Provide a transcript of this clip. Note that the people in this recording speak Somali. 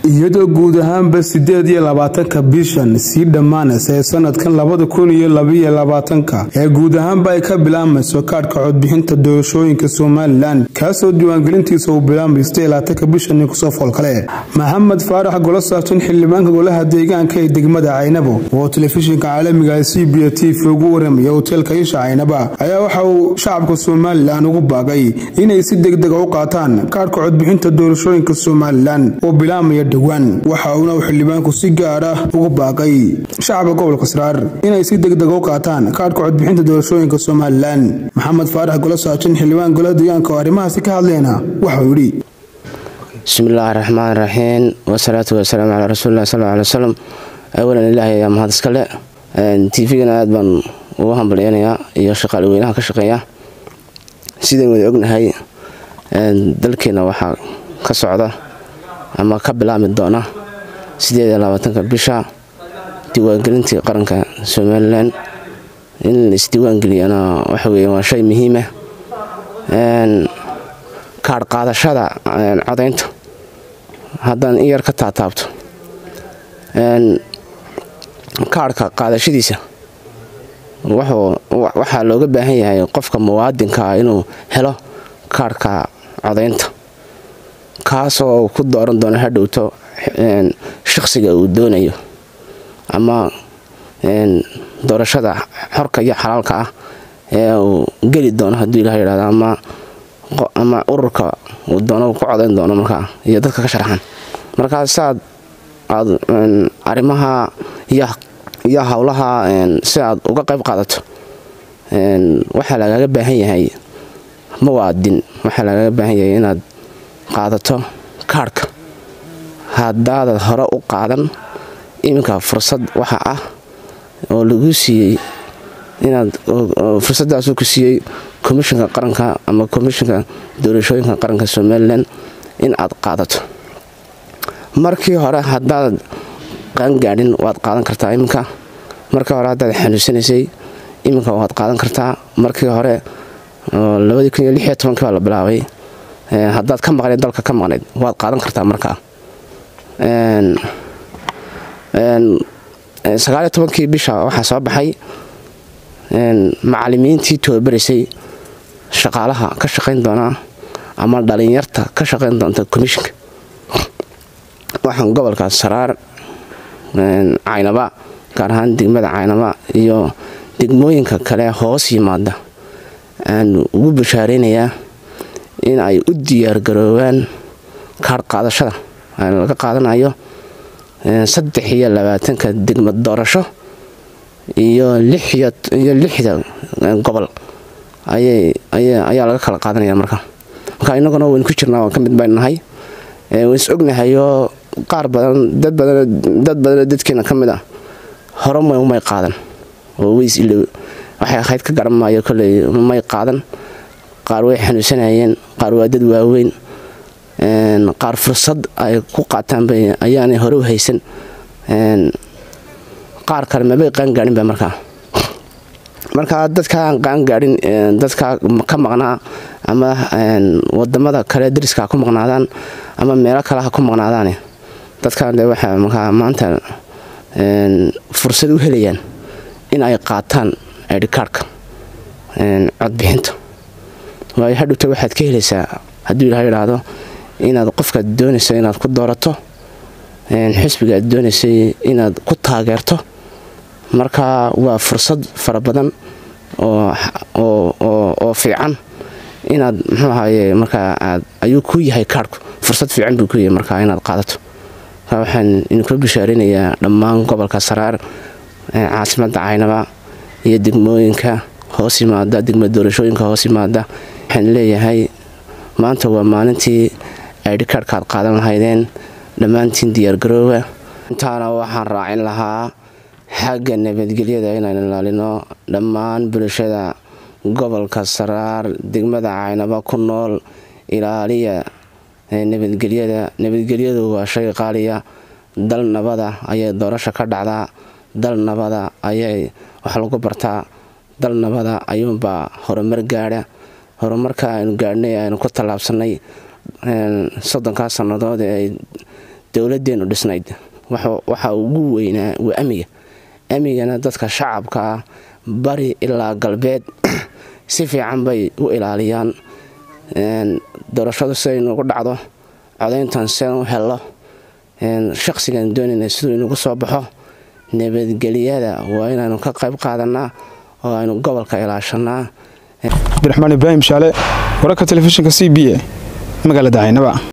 iyadoo guud ahaanba sideed iyo labaatanka bishan sii dhammaanaysa ee sanadkan labada kun iyo labaiyo labaatanka ee guud ahaanba ay ka bilaabmayso kaadhka codbixinta doorashooyinka somalilan kaasoo diiwaangelintiisa uu bilaabmaysta ilaatanka bishan kusoo foolkale maxamed faarax golo saabsan xildhibaanka golaha deegaanka ee degmada caynabo oo telefishinka caalamiga c b t v ugu waramaya hoteelka isha caynaba ayaa waxa uu shacabka somalilan ugu baaqay inay si degdega u qaataan kaadhka codbixinta doorashooyinka somalilan oo bilaabmaya dhowaan waxa uuna uu xildhibaanku si gaar ah ugu baaqay shacabka gobolka saraar inay si degdega u qaataan kaadhka codbixinta doorashooyinka somalilan maxamed faarax golo saabsan xildhibaan golaha deegaanka oo arrimahaasi ka hadlayna waxauu yidhi bismillaahi raxmaan raxiim wasalaatu wasalaamu calaa rasuulilah sal alay wsalam awalan ilaahay ayaa mahad iskale tvgana aad baan ugu hambalyeynayaa iyo shaqaale weynaha ka shaqeeya sidayn wada ognahay dalkeena waxaa ka socda ama ka bilaabmi doona sideed iyo labaatanka bisha diiwaangelintii qaranka somalilan in la isdiiwaangeliyana waxa weeye waa shay muhiima kaadh qaadashada codaynta haddaan in yar ka taataabto kaadhka qaadashadiisa waxaa looga baahan yahay qofka muwaadinka ah inuu helo kaadhka codaynta kaasoo ku dooran doono hadhowto shaqsiga uu doonayo ama doorashada xorka iyo xalaalka ah ee uu geli doono hadduu ilaha yidhahdo ama ururka uu doono ku codayn doono markaa iyo dadka ka sharaxan markaa siaad aad arrimaha iyo howlaha si aad uga qayb qaadato waxaa lagaga baahan yahay muwaadin waxaa lagaga baahan yahay inaad qaadato kaadhka haddaadad hore u qaadan iminka fursad waxa ah oo lagu siiyey inaad fursaddaasuu ku siiyey komishinka qaranka ama komishinka doorashooyinka qaranka somalilan in aad qaadato markii hore haddaad qaangaadhin waad qaadan kartaa iminka markii hore haddaad xanuunsanaysay iminka waad qaadan kartaa markii hore baa la bilaabay haddaad ka maqnayd dalka ka maqnayd waad qaadan kartaa markaa sagaaliyo tobankii bisha waxaa soo baxay macalimiintii tababaraysay shaqaalaha ka shaqayn doona ama dhalinyarta ka shaqayn doonta komishinka waxaan gobolka saraar caynaba gaar ahaan degmada caynaba iyo degmooyinka kale hoos yimaada aan ugu bashaaraynayaa in ay u diyaargaroobaan kaadh qaadashada laga qaadanayo saddex iyo labaatanka degmad doorasho iyo iyo lixda gobol ayaa laga kala qaadanaya marka marka inaguna waynu ku jirnaa waa ka mid baynu nahay wayn is ognahayoo qaar badan dad badanoo dadkeena ka mid ah hore may qaadan oo weys ilow waxay ahayd ka garan maayo koley may qaadan qaar way xanuunsanayeen qaar waa dad waaweyn qaar fursad ay ku qaataanba ayaanay hore u haysan qaar kale mabay qaangaahinba markaa markaa dadkaan qaangaadhin dadka ka maqnaa ama wadamada kale dariska ku maqnaadaan ama meelo kale ha ku maqnaadaan dadkan de waxaa markaa maanta fursad u helayaan in ay qaataan idhikaarhka codbixinta waayo hadhowta waxaad ka helaysaa hadduu ilaha yidhaahdo inaad qofkaad doonayso inaad ku doorato xisbiga aad doonaysay inaad ku taageerto marka waa fursad fara badan oo fiican inaad muxuu ahaye markaa aad ayuu ku yahay kaarhku fursad fiican buu ku yahay markaa inaad qaadato marka waxaan idinkula bishaaraynayaa dhammaan gobolka saraar caasimadda caynaba iyo degmooyinka hoos yimaada degma doorashooyinka hoos yimaada waxaan leeyahay maanta waa maalintii aydhikaarhka aad qaadan lahaydeen dhammaantiin diyaargarooba intaana waxaan raacin lahaa xagga nabadgelyada inaan ilaalino dhammaan bulshada gobolka saraar degmada caynaba ku nool ilaaliya nabadgelyada nabadgelyadu waa shay qaaliya dal nabada ayay doorasho ka dhacdaa dal nabada ayay wax lagu bartaa dal nabada ayuunbaa horumar gaadha horumarka aynu gaadhnay aynu ku tallaabsanay soddonkaa sannadood ee ay dowladeenu dhisnayd waxa ugu weynaa waa amiga amigana dadka shacabka ah bari ilaa galbeed si fiican bay u ilaaliyaan doorashadu siday inugu dhacdo codayntan sidan u helo shaqsigan doonayna siduu inugu soo baxo nabadgelyada waa inaynu ka qayb qaadanaa oo aynu gobolka ilaashanaa cabdiraxmaan ibraahim shaale wararka telefishinka c b a magaalada caynaba